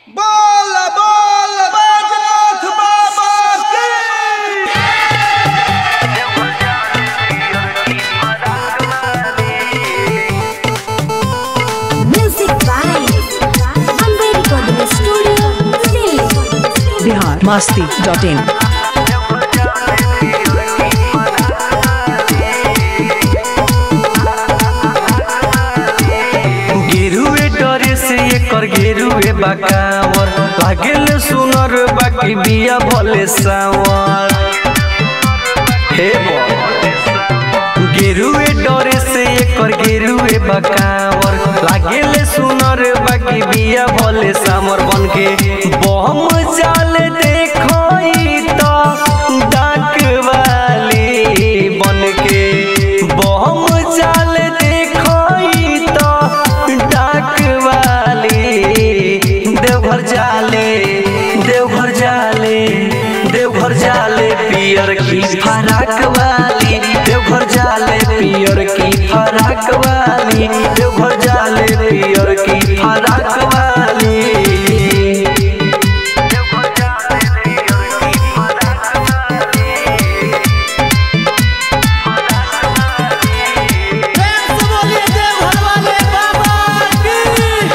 बोल बोल बैजनाथ बाबा की Music by Amber Recording Studio, Delhi. Bihar Masti dot in गेरुए डरे से एकर गेरुए बकावर लागेल सुनर बाकी बिया भले सावर हे बो गेरुए डरे से एकर गेरुए बकावर लागेल सुनर बाकी बिया भले सामर बनके बम जाल देखई तो डाक वाली बनके बम जाल देखई तो डाक वाली देवघर जाले देवघर जाले देवघर जाले पियर की फराक वाली देवघर जाले पियर की फराक वाली देवघर जाले पियर की फराक वाली प्रेम से बोलिए देवघर वाले बाबा की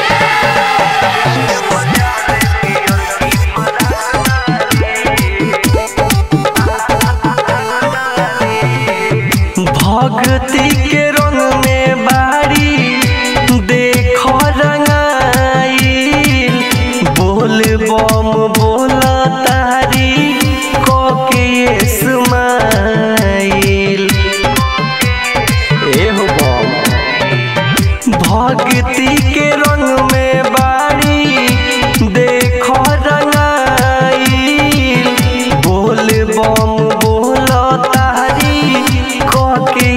भक्ति के रंग में बारी देखो रंगाइल बोल बम बोला तारी कोके स्माइल एहो बम भक्ति के रंग में बारी देखो रंगाइल बोल बम बोलो तारी कोके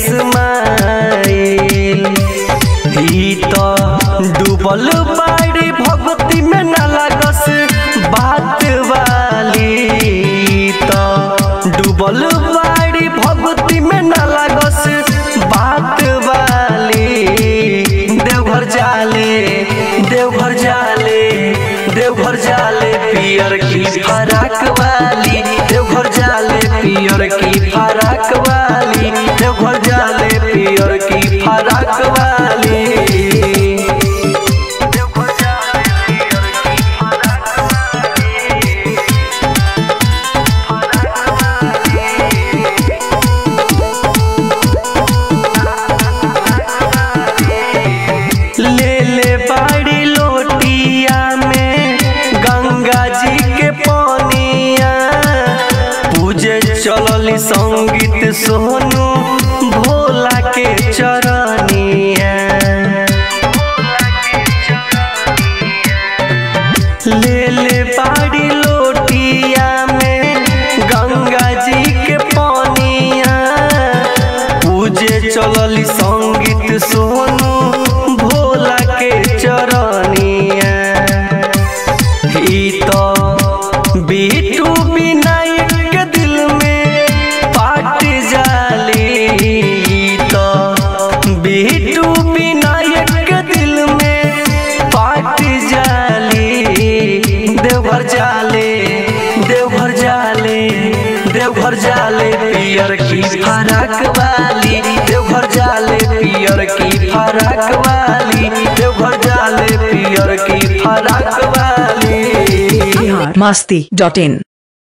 स्माइल ई तो डूबल बाड़ी भक्ति में न लगस बात वाली ई तो डूबल बाड़ी भक्ति में न लगस बात वाली देवघर जाले देवघर जाले देवघर जाले पियर की फराक वाली देवघर जाले पियर की फराक वाली देवघर जाले पियर की फराक वाली ले ले बाड़ी लोटिया में गंगा जी के पानिया पूजे चलली संगीत सोनू भोला के चरनिया ले ले बाड़ी लोटिया में गंगा जी के पानिया पूजे चलली संगीत सोनू भोला के चरनिया ई तो बीटू विनायक के दिल में पाट जाली ई तो बीटू विनायक के दिल में पाट जाली देवघर जाले देवघर जाले देवघर जाले पियर की फराक वाली देवघर जाले पियर की फराक वाली देवघर जाले पियर की फराक वाली बिहार मस्ती डॉट इन